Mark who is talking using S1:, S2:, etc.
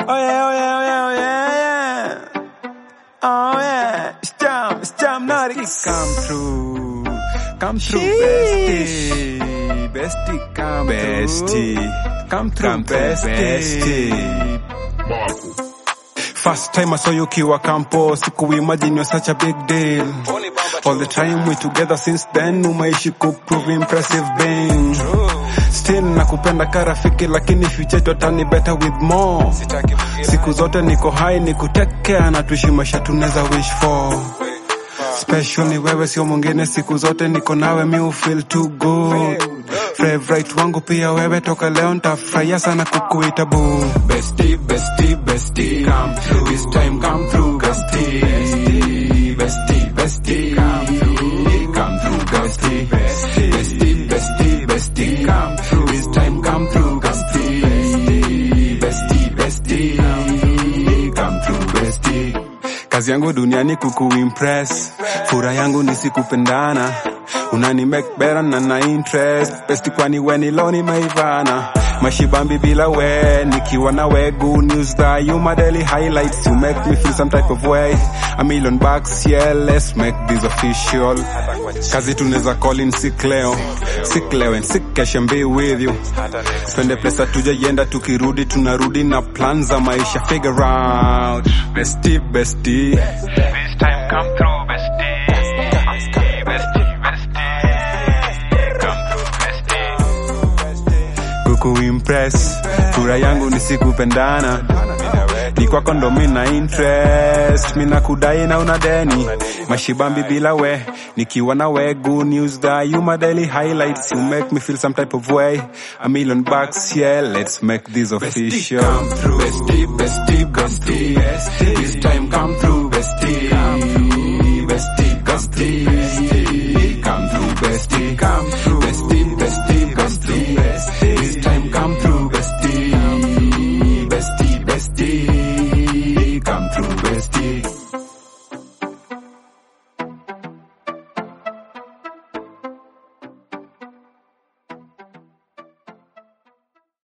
S1: Oh yeah, oh yeah, oh yeah, oh yeah, yeah. Oh yeah, it's jam, it's jam naughty. Come through, come through, bestie, bestie, come bestie, through, come through, come bestie. bestie. First time I saw you kiwa campus, sikuimagine you're such a big deal. All the time we together since then, umeishi kuprove impressive being. Still nakupenda karafiki lakini future totani better with more. Siku zote niko high ni kutekea na tuishi maisha tunaweza wish for. Special ni wewe sio mwingine, siku zote niko nawe mi feel too good. Favorite wangu pia wewe, toka leo ntafurahia sana kukuita boo. Bestie, bestie, bestie, come through. This time come through, bestie. Bestie, bestie, come through. Come through, bestie. Bestie, bestie, bestie, come through. This time come through, bestie. Bestie, bestie, come through, bestie. Kazi yangu duniani kukuimpress, fura yangu ni sikupendana unani make better na na interest besti kwani we ni leo nimeivana mashibambi bila we nikiwa na we good news that you my daily highlights you make me feel some type of way a million bucks yeah let's make this official kazi tunaweza call in sick leo sick leo and sick cash and be with you twende place hatujaienda tukirudi tunarudi na plan za maisha figure out bestie bestie
S2: This time come through, bestie. Bestie, bestie. Come through, bestie.
S1: kukuimpress fura yangu ni sikupendana ni kwako ndo mina interest mina kudai na una deni mashibambi bila we nikiwa na we good news that you my daily highlights you make me feel some type of way a million bucks yeah let's make this official
S3: come through. Bestie, bestie, bestie. This time come through, bestie.